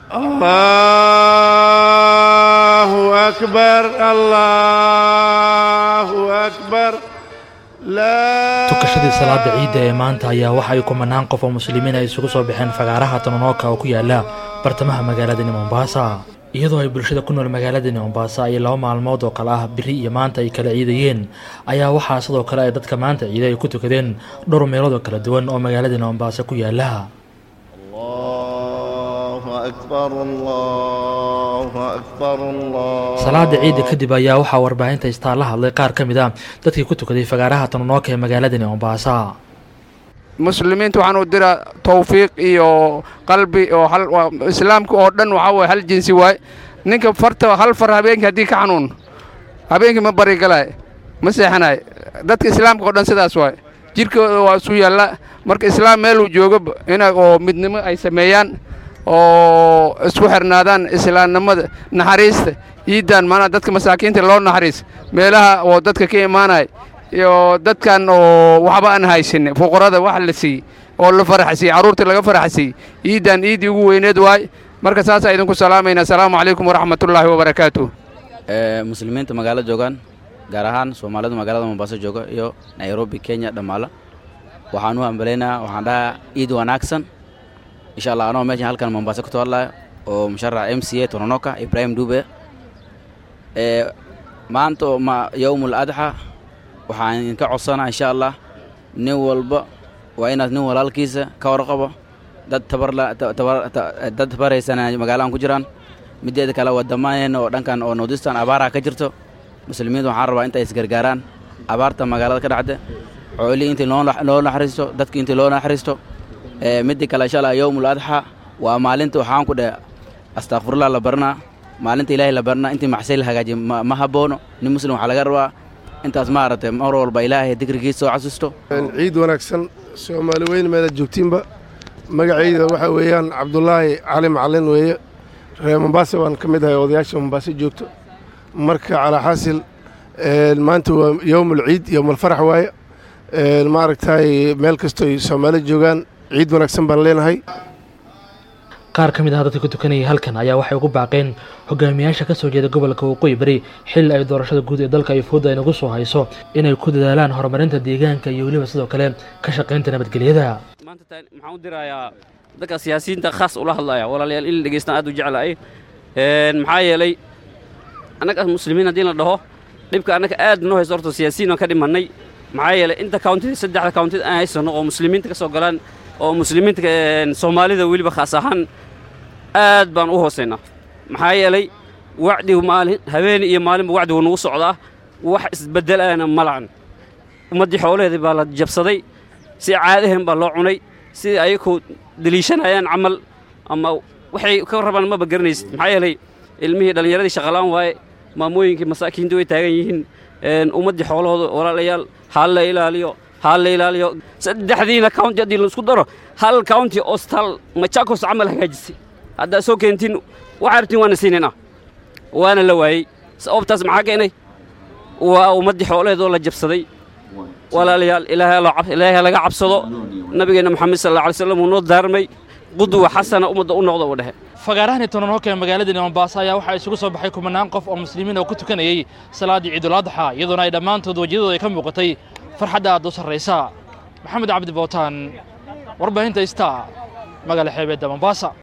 allahu akbar allahu akbar tukashadii salaada ciidda ee maanta ayaa waxa ay kumanaan qof oo muslimiin ay isugu soo baxeen fagaaraha tononoka oo ku yaala bartamaha magaaladani mombaasa iyadoo ay bulshada ku nool magaaladani mombaasa ay laba maalmood oo kale ah biri iyo maanta ay kala ciidayeen ayaa waxaa sidoo kale ay dadka maanta ciiday ay ku tukadeen dhowr meelood oo kala duwan oo magaaladani mombaasa ku yaala salaada ciidda kadib ayaa waxaa warbaahinta istaa la hadlay qaar ka mid a dadkii ku tukaday fagaaraha tononoka ee magaaladani mombaasa muslimiinta waxaan u diraa tawfiiq iyo qalbi oo hal islaamka oo dhan waxaa waye hal jinsi waay ninka farta hal far habeenkii haddii ka xanuun habeenkii ma bari galaay ma seexanaay dadka islaamka oo dhan sidaas waay jidhkooda waa isu yaalla marka islaam meeluu joogoba ina oo midnimo ay sameeyaan oo isku xirnaadaan islaamnimada naxariista ciidan maanaa dadka masaakiinta loo naxariis meelaha oo dadka ka imaanay iyo dadkan oo waxba aan haysanin fuqarada wax la siiyey oo la faraxsiiyey carruurta laga faraxsiiyey ciidan ciiddii ugu weyneed waay marka saasaa idinku salaamayna asalaamu calaykum waraxmatullaahi wabarakaatu muslimiinta magaalo joogaan gaar ahaan soomaalida magaalada mombaaso jooga iyo nairobi kenya dhammaala waxaan u hambalaynayaa waxaan dhahaa ciid wanaagsan insha allah anoo meeshan halkan mombaaso ka hadlaya oo musharax m c a tononoka ibrahim dube maanta oo yowmul adxa waxaan idinka codsanaa insha allah nin walba waa inaad nin walaalkiisa ka warqabo dad dad tabarhaysana magaaladan ku jiraan mideeda kale wadamaaneen oo dhankan oo nordistan abaaraha ka jirto muslimiinta waxaan rabaa inta isgargaaraan abaarta magaalada ka dhacda xoolihii intii loo naxariisto dadkii intii loo naxariisto midda kale insha allah yowmul adxa waa maalinta waxaan ku dheh astakfirullah la baranaa maalinta ilaahay la baranaa intii maxsay la hagaajiye ma haboono nin muslim waxaa laga rabaa intaas maaragtay mar walba ilaahay dikrigiisa soo casusto ciid wanaagsan soomaali weyn meelaad joogtiinba magacayda waxaa weeyaan cabdulaahi cali macalin weeye reer mombaasa waan ka mid ahay odayaasha mombaasa joogto marka calaa xaasil maanta waa yowmul ciid yowmulfarax waaye maaragtay meel kastoo ay soomaali joogaan ciid wanaagsan baan leenahay qaar ka mid ah dadka ku tukanayay halkan ayaa waxay ugu baaqeen hogaamiyaasha ka soo jeeda gobolka waqooyi bari xilli ay doorashada guud ee dalka ay fooda ay nagu soo hayso inay ku dadaalaan horumarinta deegaanka iyo weliba sidoo kale ka shaqaynta nabadgelyada maanta maxaan u dirayaa dadka siyaasiyiinta khaas ula hadlaya walaalayaal in la dhegeystaan aad u jeclahay maxaa yeelay annaga muslimiin haddii la dhaho dhibka annaga aad noo hayso horta siyaasiyiin aan ka dhimannay maxaa yeelay inta countida saddexda countida aan haysano oo muslimiinta ka soo galaan oo muslimiinta soomaalida weliba khaas ahaan aad baan u hoosaynaa maxaa yeelay wacdigu maalin habeen iyo maalinba wacdigu nagu socdaa wax isbeddelaana ma lacan ummaddii xoolaheedii baa la jabsaday si caadaheen baa loo cunay sidai ayakoo deliishanayaan camal ama waxay ka rabaan maba garanaysid maxaa yeelay ilmihii dhallinyaradii shaqalaan waaye maamooyinkii masaakiinta way taagan yihiin ummaddii xoolahooda walaalayaal ha la ilaaliyo ha la ilaaliyo saddexdiina county haddii laisku daro hal county ostal machakos camal hagaajisay haddaa soo keentiin waxaa rabtiin waana siinayna waana la waayey sababtaas maxaa keenay waa ummaddii xoolaheedoo la jabsaday walaalayaal ilaahay laga cabsado nabigeenna moxamed sal alla alay slam uu noo daarmay qudwa xasana ummadda u noqda uu dhehe fagaarahani tononoka ee magaaladani mombaasa ayaa waxaa isugu soo baxay kumanaan qof oo muslimiin oo ku tukanayey salaaddii ciidul-adxa iyadoona ay dhammaantood wejiyadooda ay ka muuqatay farxadda aad u sarraysa maxamed cabdi bootaan warbaahinta ista magaala xeebeedda mombaasa